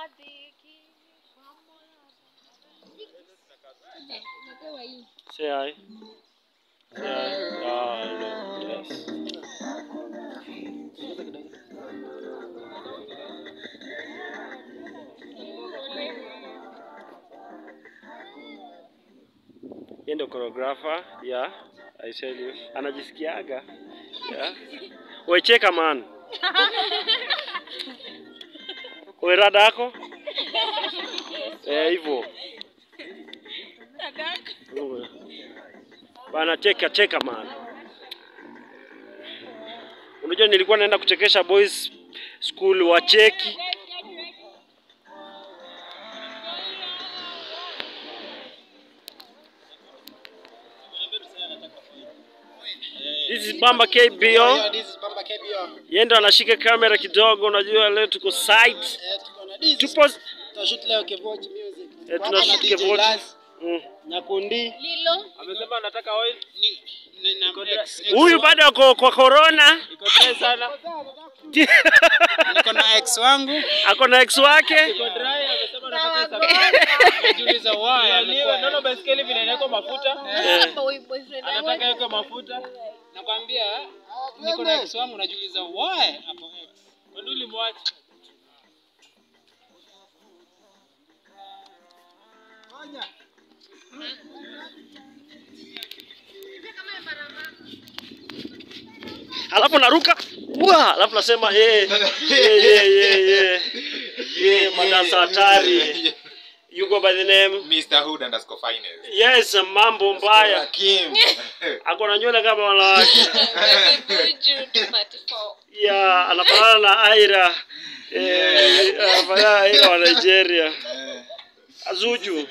Unapewa hii. Say hi. Say hi. Ah, hello. Yes. Yeye ndio choreographer yeah, I tell you. Anajisikiaga. Yeah. Wewe cheka man. Wewe rada yako? Eh, hivyo. Bana cheka cheka man. Unajua nilikuwa naenda kuchekesha boys school wa cheki. This is Bamba KBO. This is Bamba KBO. Yeye ndo anashika kamera kidogo, unajua leo tuko site. Eh, tuko na this. Tupo Tunashoot leo Kevoch music. eh, Hapa tunashoot na DJ Kevoch. Laz, Mm. Nyakundi. Lilo. Amesema anataka oil. Ni- ni- na ex- ex- Huyu bado ako kwa corona, Iko dry sana. Niko na ex wangu. ako na ex wake. Iko dry amesema anataka sabuni. Najiuliza why Niwe amekuwa. nono baiskeli vile inawekwa mafuta. Boy- boyfriend Anataka wangu. iwekwe mafuta. Nakwambia niko na ex wangu najiuliza why hapo ex. Kwani ulimwacha? Alafu naruka wa, alafu nasema eh, eh, eh, eh, eh, eh, madansa hatari. You go by the name Mr. Hood underscore finest. Yes, mambo mbaya. Rakim. Ako na nywele kama wanawake. Baby Buju 234. Ya, anafanana na Aira. Eh, anafanana na Aira wa Nigeria. Azuju.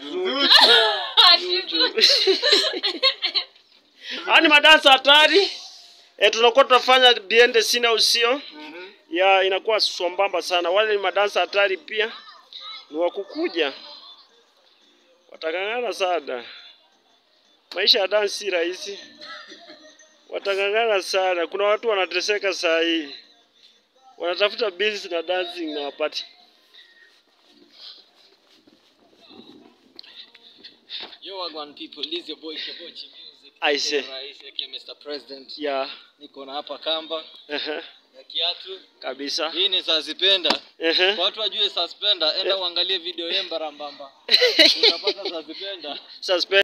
Haya ni madansa hatari. E, tunakuwa tunafanya diende sina usio. Ya inakuwa swambamba sana. Wale ni madansa hatari pia. Ni wa kukuja. Watang'ang'ana sana. Maisha ya dansi si rahisi. Watang'ang'ana sana. Kuna watu wanateseka saa hii. Wanatafuta bills na dancing na wapati. Yo wagwan people, this is your boy Kebochi Music. I say. Rais aka Mr. President. Ya. Niko na hapa kamba Ehe. ya kiatu. Kabisa. Hii ni suspender. Ehe. Kwa watu wajue suspender, enda uangalie video yemba rambamba. Utapata suspender. Suspend